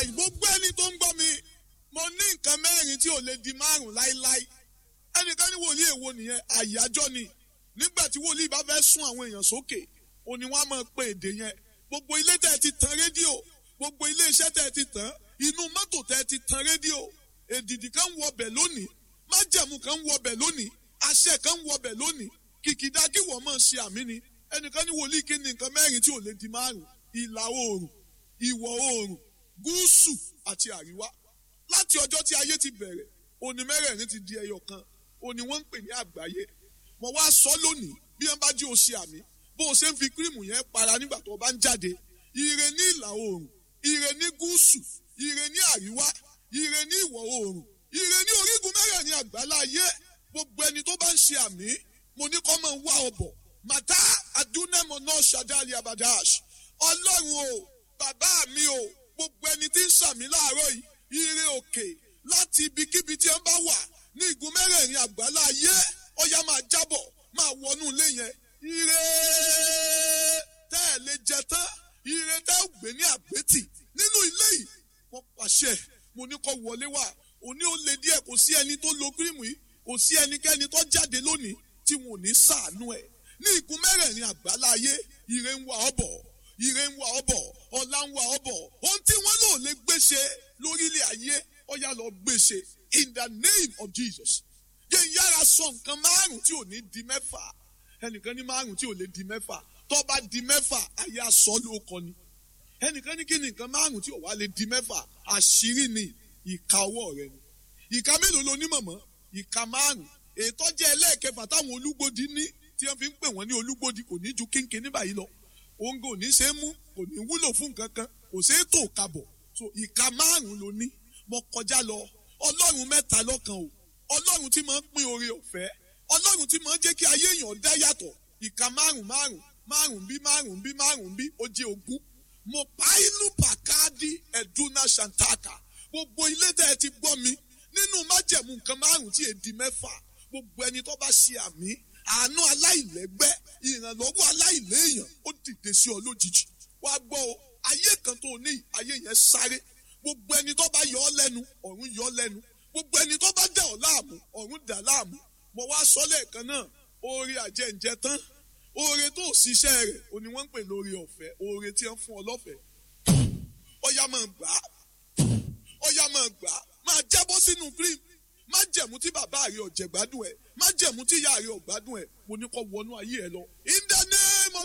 láàyè gbogbo ẹni tó ń gbọ́ mi mo ní nǹkan mẹ́rin tí ò lè di márùn láíláí ẹnìkan ní wòlíì èwo nìyẹn àyájọ́ ni nígbà tí wòlíì bá fẹ́ sún àwọn èèyàn sókè òní wọn á máa pe èdè yẹn gbogbo ilé tẹ́ ẹ ti tan rédíò gbogbo ilé iṣẹ́ tẹ́ ẹ ti tàn inú mọ́tò tẹ́ ẹ ti tan rédíò èdìdì kan ń wọbẹ̀ lónìí májẹ̀mú kan ń wọbẹ̀ lónìí àṣẹ kan ń wọbẹ̀ lónìí kìkìdá kí wọ́n máa ṣe àmì ni ẹnìkan ní wòlíì kí ni nǹkan mẹ́rin tí ò lè di márùn ìlà oòrùn ìwọ̀ oòrùn gúúsù àti àríwá láti ọjọ́ tí ayé ti bẹ̀rẹ̀ òní mẹ́rẹ̀ẹ̀rin ti di ẹyọ kan òní wọ́n ń pè ní àgbáyé mo wá sọ lónìí bí wọ́n bá jí o ṣe àmì bó o ṣe ń fi kírìmù yẹn para nígbà tó o bá ń jáde ire ní ìlà oòrùn ire ní gúúsù ire ní àríwá ire ní ìwọ̀ oòrùn ire ní orígun mẹ́rẹ̀ẹ̀rin àgbáláyé gbogbo ẹni tó bá ń ṣe àmì mo ní kọ́ máa ń wá ọbọ̀ màtá adúnẹ́mọ̀ náà ṣàdáàlì abadash ọlọ́run o bàbá mi o gbogbo ẹni tí ń ṣàmì láàárọ̀ yìí ire òkè láti ibikíbi tí ẹ bá wà ní igun mẹ́rẹ̀ẹ̀rin àgbáláyé ọya máa jábọ̀ máa wọnú ilé yẹn ire tẹ́ ẹ lè jẹ tán ire tẹ́ ẹ gbé ní àgbétì nínú ilé yìí wọ́n pàṣẹ mo ní kó wọlé wá òní ó le díẹ̀ kò sí ẹni tó lo kírìmù yìí kò sí ẹnikẹ́ni tó jáde lónìí tí wọn ò ní ṣàánú ẹ̀ ní igun mẹ́rẹ̀ẹ̀rin àgbáláyé ire ń wá ọ bọ̀ ire ń wá ọ bọ̀ ọlá ń wá ọ bọ̀ ohun tí wọ́n lò lè gbéṣe lórílẹ̀ ayé ọ̀yà lọ gbéṣe in the name of Jesus yẹn yára sọ nǹkan márùn tí ò ní di mẹ́fà ẹnìkan ní márùn tí ò lè di mẹ́fà tó bá di mẹ́fà ayé aṣọ ló kọ ni ẹnìkan ní kí ni nǹkan márùn tí ò wá lè di mẹ́fà àṣírí ni ìka ọwọ́ rẹ ni ìka mélòó lo ní mọ̀mọ́ ìka márùn ètò jẹ́ ẹlẹ́ẹ̀kẹfà táwọn olúgbòdì ní tí wọ́n fi ń pè wọ́n ní olúgbòdì kò ní ju kínkín ní báyìí lọ òǹgò ò ní ṣe é mú kò ní wúlò fún nǹkan kan kò ṣe é tò kabọ̀ so ìka márùn ló ní mo kọjá lọ ọlọ́run mẹ́ta lọ́kan o ọlọ́run tí máa ń pín oore ọ̀fẹ́ ọlọ́run tí máa ń jẹ́ kí ayé èèyàn dá yàtọ̀ ìka márùn márùn márùn bí márùn bí márùn bí ó jẹ́ ogún mo pa inú pàkáàdì ẹ̀dúnà ṣàǹtàkà gbogbo ilé tẹ́ ẹ ti gbọ́ mi nínú májẹ̀mú nǹkan márùn tí èdè mẹ́fà gbogbo ẹni tó bá ṣe àmì àánú aláìlẹ́gbẹ́ ìrànlọ́wọ́ aláìléèyàn ó dìde sí ọ lójijì wá gbọ́ o ayé kan tó ní ayé yẹn sáré gbogbo ẹni tó bá yọ ọ lẹ́nu ọ̀run yọ ọ lẹ́nu gbogbo ẹni tó bá dà ọ láàmú ọ̀run dà láàmú mo wá sọ lẹ́ẹ̀kan náà oore àjẹǹjẹ tán oore tó ṣiṣẹ́ rẹ̀ òní wọ́n ń pè lórí ọ̀fẹ́ oore tí wọ́n fún ọ lọ́fẹ̀ẹ́ ọ̀yà máa gbà á ọ̀yà máa gbà á máa jábọ́ sínú cream má jẹ̀mú tí bàbá rẹ̀ ọ̀jẹ̀ gbádùn ẹ̀ má jẹ̀mú tí ìyá rẹ̀ ọ̀gbádùn ẹ̀ mo ní kó wọnú ayé ẹ lọ in the name